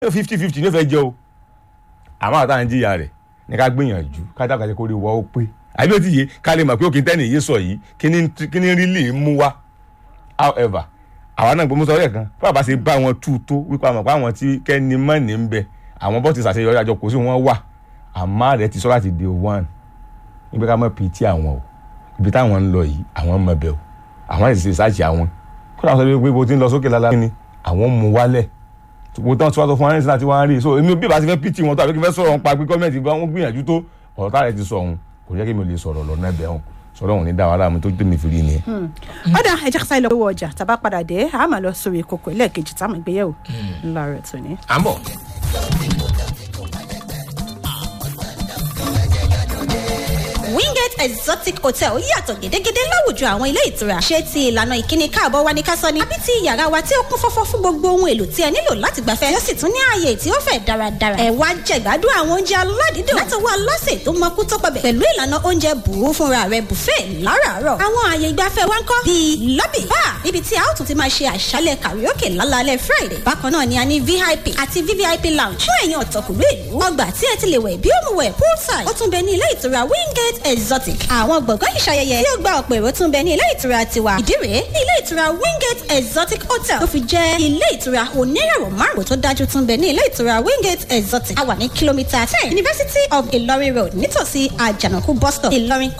fifty fifty ní ó fẹ́ jẹ́ o àmọ́ àwọn táwọn ń jìyà rẹ̀ ní ká gbìyànjú ká dàgbà jẹ́ kó rí wọ́ ó pé àbí ó ti yé ká lè mọ̀ pé òkè tẹ́nì yé sọ yìí kí ni kí ni rí lè mú wá however àwa náà gbọmọsọ rẹ kan fún àbá ṣe bá wọn tú tó wípé àwọn pé àwọn tí kẹ́ni mọ́ni ń bẹ àwọn bọ́ ti ṣàṣeyọrí àjọ kò sí wọn wà àmọ́ rẹ̀ ti sọ láti day one níbi ká mọ̀ pt àwọn o ibi táwọn ń lọ yìí àwọn mọ̀ bẹ̀ o àwọn ẹ̀sìn ṣe ṣáàṣì àwọn kó làwọn sọ pé bó ti ń lọ sókè lálá ni àwọn mú wálẹ̀ wo tán tí wọ́n sọ fún wa ní sinmi wọ́n rí so èmi bí ìbá ti fẹ́ pt wọn tó àbí kí fẹ́ sọ̀rọ̀ nípa pé gọ́ọ̀mẹ̀ntì bá wọn gbìyànjú tó ọ̀rọ̀ táà rẹ̀ ti sọ ọ̀hún kò jẹ́ kí mi ò lè sọ̀rọ̀ lọ́nà ẹ̀bẹ̀ ọ̀hún sọ̀rọ̀ ọ̀hún ní dáwọ́ aláàmú tó tẹ̀mí fi rí ni. ọ̀dà ẹja kásá ilé owó ọjà tàbá padà dé a máa lọ sórí ìkòkò ẹlẹ́ẹ̀kejì táwọn ìgbéyàwó ńlá rẹ̀ tó ní. à ń bọ̀. wingate exotic hotel yàtọ̀ gédégédé láwùjọ àwọn ilé ìtura ṣé ti ìlànà ìkíni káàbọ̀ wa ní ká sọ ni àbí ti yàrá wa tí ó kún fọ́fọ́ fún gbogbo ohun èlò tí ẹ nílò láti gbafẹ́ tí ó sì tún ní ààyè tí ó fẹ̀ dáradára ẹ wá jẹ̀gbádùn àwọn oúnjẹ aládìídùn látọwọ́ aláṣẹ tó mọkú tó pọbẹ̀ pẹ̀lú ìlànà oúnjẹ bùrú fúnra rẹ̀ buffet láràárọ̀ àwọn ààyè ìgbafẹ́ wa ń kọ́ bíi lobby bar ibi tí a ó tún ti máa ṣe àṣálẹ̀ karaoke lálálẹ́ friday bákan náà ni a ní vip àti vvip lounge fún ẹ̀yin ọ̀tọ̀kùlú ìlú ọgbà tí ẹ ti lè wẹ̀ bí ó mu wẹ̀ poolside ó tún bẹ ní ilé ìtura wingate exotic àwọn gbọ̀ngàn ìṣayẹyẹ tí ó gba ọ̀pọ̀ èrò tún bẹ ní ilé ìtura tiwa ìdí rèé ní ilé ìtura wingate exotic hotel tó fi jẹ́ ilé ìtura onírẹ̀wọ̀ márùn tó dájú tún bẹ ní ilé ìtura wingate exotic a wà ní kìlómítà ten university of ilorin road nítòsí àjànàkú bus stop ìlọrin